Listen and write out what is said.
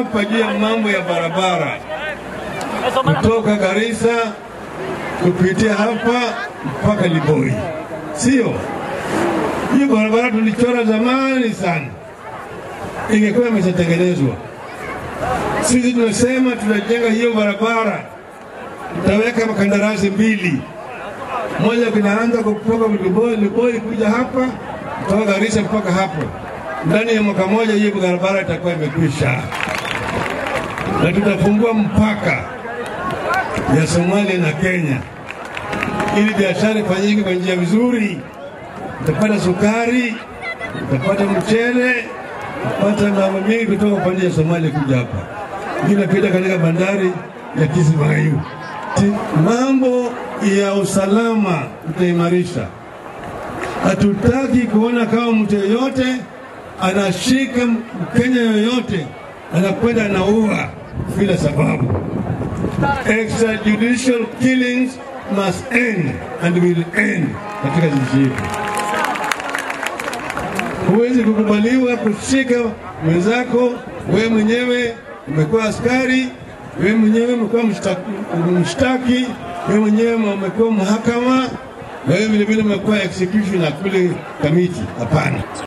hapa juu ya mambo ya barabara kutoka Garissa kupitia hapa mpaka Liboi, sio hiyo barabara tulichora zamani sana, ingekuwa imeshatengenezwa. Sisi tunasema tutajenga hiyo barabara, tutaweka makandarasi mbili, moja kinaanza kutoka Liboi, Liboi kuja hapa, kutoka Garissa mpaka hapo. Ndani ya mwaka moja hiyo barabara itakuwa imekwisha, na tutafungua mpaka ya Somalia na Kenya ili biashara ifanyike kwa njia vizuri. Utapata sukari, utapata mchele, utapata mambo mengi kutoka upande ya Somalia kuja hapa, ingine pita katika bandari ya Kismayu. Mambo ya usalama tutaimarisha. Hatutaki kuona kama mtu yeyote anashika Mkenya yoyote anakwenda anaua bila sababu. Extrajudicial killings must end and will end katika nchi yetu. Huwezi kukubaliwa kushika mwenzako, wewe mwenyewe umekuwa askari, wewe mwenyewe umekuwa mshtaki, wewe mwenyewe umekuwa mahakama, wewe vilevile umekuwa executioner kule kamiti. Hapana.